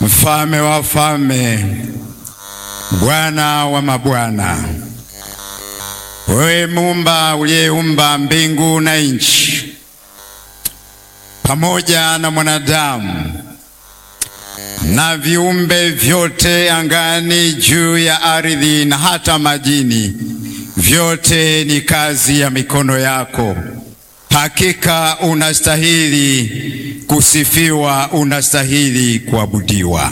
Mfalme wa falme, Bwana wa mabwana, wewe Muumba uliyeumba mbingu na nchi pamoja na mwanadamu na viumbe vyote angani, juu ya ardhi na hata majini, vyote ni kazi ya mikono yako. Hakika unastahili kusifiwa, unastahili kuabudiwa.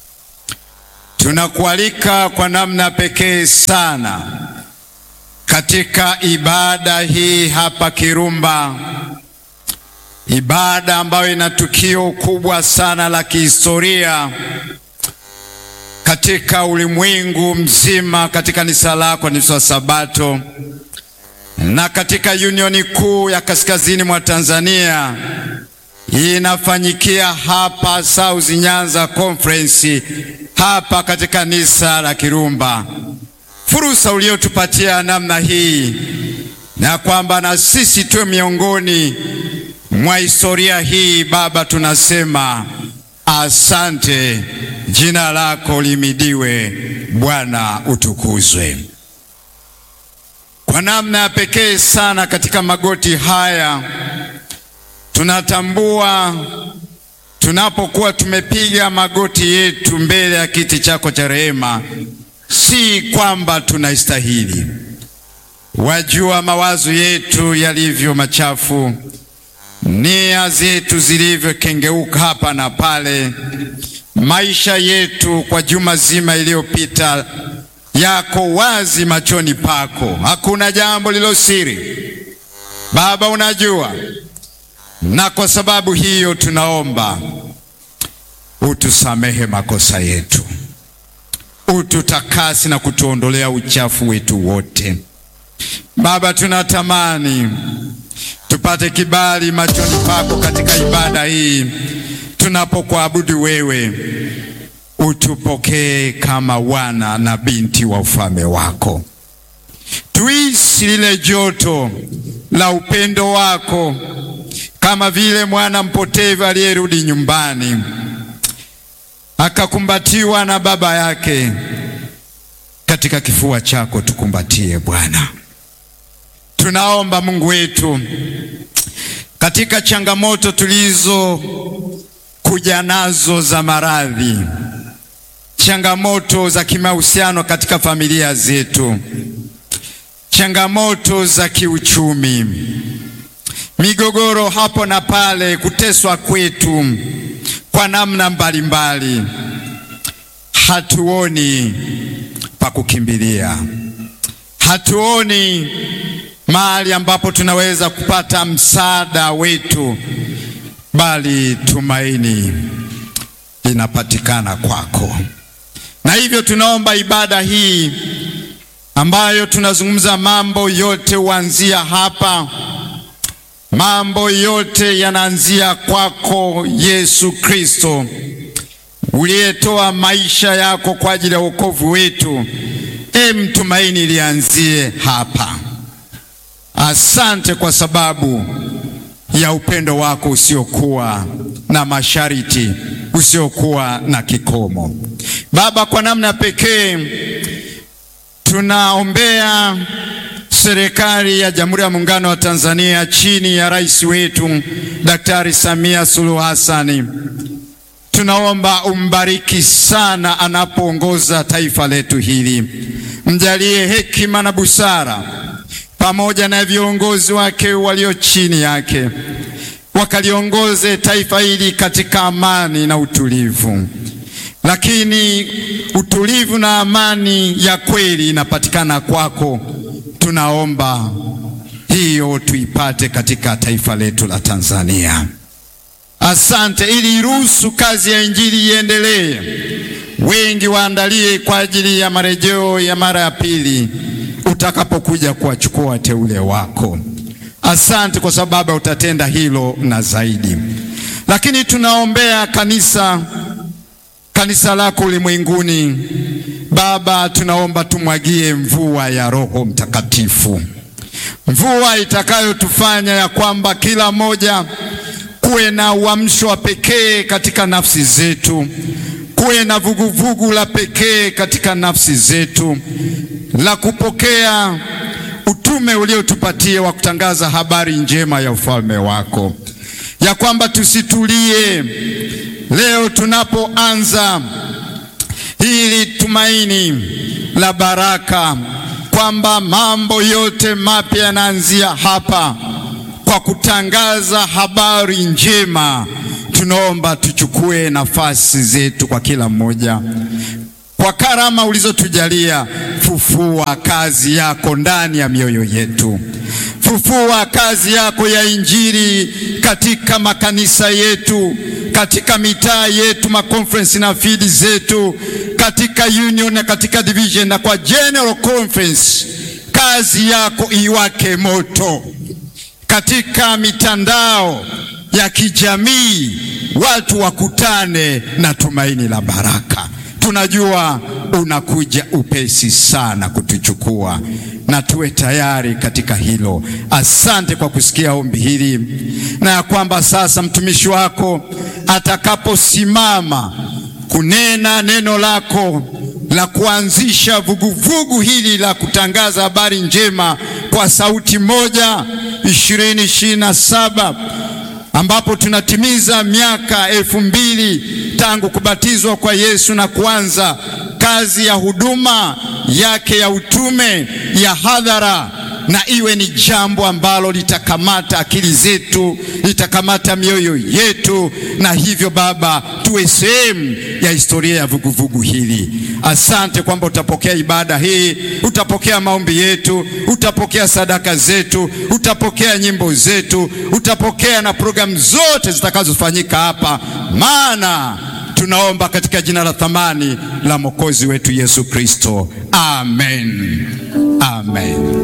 Tunakualika kwa namna pekee sana katika ibada hii hapa Kirumba, ibada ambayo ina tukio kubwa sana la kihistoria katika ulimwengu mzima, katika kanisa lako, kanisa la Sabato na katika Unioni kuu ya kaskazini mwa Tanzania inafanyikia hapa South Nyanza Conference hapa katika kanisa la Kirumba. Fursa uliotupatia namna hii na kwamba na sisi tuwe miongoni mwa historia hii, Baba, tunasema asante. Jina lako limidiwe, Bwana utukuzwe kwa namna ya pekee sana. Katika magoti haya tunatambua tunapokuwa tumepiga magoti yetu mbele ya kiti chako cha rehema, si kwamba tunaistahili. Wajua mawazo yetu yalivyo machafu, nia zetu zilivyokengeuka hapa na pale, maisha yetu kwa juma zima iliyopita yako wazi machoni pako, hakuna jambo lilo siri. Baba, unajua, na kwa sababu hiyo tunaomba utusamehe makosa yetu, ututakasi na kutuondolea uchafu wetu wote. Baba, tunatamani tupate kibali machoni pako katika ibada hii tunapokuabudu wewe utupokee kama wana na binti wa ufalme wako, tuishi lile joto la upendo wako, kama vile mwana mpotevu aliyerudi nyumbani akakumbatiwa na baba yake. Katika kifua chako tukumbatie Bwana. Tunaomba Mungu wetu, katika changamoto tulizo kuja nazo za maradhi changamoto za kimahusiano katika familia zetu, changamoto za kiuchumi, migogoro hapo na pale, kuteswa kwetu kwa namna mbalimbali, hatuoni pa kukimbilia, hatuoni mahali ambapo tunaweza kupata msaada wetu, bali tumaini linapatikana kwako na hivyo tunaomba ibada hii ambayo tunazungumza mambo yote huanzia hapa, mambo yote yanaanzia kwako Yesu Kristo, uliyetoa maisha yako kwa ajili ya wokovu wetu. E, mtumaini lianzie hapa. Asante kwa sababu ya upendo wako usiokuwa na masharti, usiokuwa na kikomo. Baba, kwa namna pekee tunaombea serikali ya Jamhuri ya Muungano wa Tanzania chini ya rais wetu Daktari Samia Suluhu Hassani. Tunaomba umbariki sana anapoongoza taifa letu hili, mjalie hekima na busara, pamoja na viongozi wake walio chini yake, wakaliongoze taifa hili katika amani na utulivu lakini utulivu na amani ya kweli inapatikana kwako. Tunaomba hiyo tuipate katika taifa letu la Tanzania. Asante, ili ruhusu kazi ya injili iendelee, wengi waandalie kwa ajili ya marejeo ya mara ya pili utakapokuja kuwachukua wateule wako. Asante kwa sababu utatenda hilo na zaidi, lakini tunaombea kanisa kanisa lako ulimwenguni. Baba, tunaomba tumwagie mvua ya Roho Mtakatifu, mvua itakayotufanya ya kwamba kila mmoja kuwe na uamsho wa pekee katika nafsi zetu, kuwe kuwe na vuguvugu la pekee katika nafsi zetu la kupokea utume uliotupatia wa kutangaza habari njema ya ufalme wako, ya kwamba tusitulie leo tunapoanza hili tumaini la baraka, kwamba mambo yote mapya yanaanzia hapa kwa kutangaza habari njema. Tunaomba tuchukue nafasi zetu kwa kila mmoja kwa karama ulizotujalia. Fufua kazi yako ndani ya mioyo yetu, fufua kazi yako ya Injili katika makanisa yetu, katika mitaa yetu, makonferensi na fidi zetu, katika union na katika division na kwa general conference. Kazi yako iwake moto katika mitandao ya kijamii, watu wakutane na tumaini la baraka. Tunajua unakuja upesi sana kutuchukua na tuwe tayari katika hilo. Asante kwa kusikia ombi hili, na ya kwamba sasa mtumishi wako atakaposimama kunena neno lako la kuanzisha vuguvugu hili la kutangaza habari njema kwa sauti moja ishirini ishirini na saba ambapo tunatimiza miaka elfu mbili tangu kubatizwa kwa Yesu na kuanza kazi ya huduma yake ya utume ya hadhara, na iwe ni jambo ambalo litakamata akili zetu, litakamata mioyo yetu, na hivyo Baba, tuwe sehemu ya historia ya vuguvugu hili. Asante kwamba utapokea ibada hii, utapokea maombi yetu, utapokea sadaka zetu, utapokea nyimbo zetu, utapokea na programu zote zitakazofanyika hapa, maana tunaomba katika jina la thamani la Mwokozi wetu Yesu Kristo, amen, amen.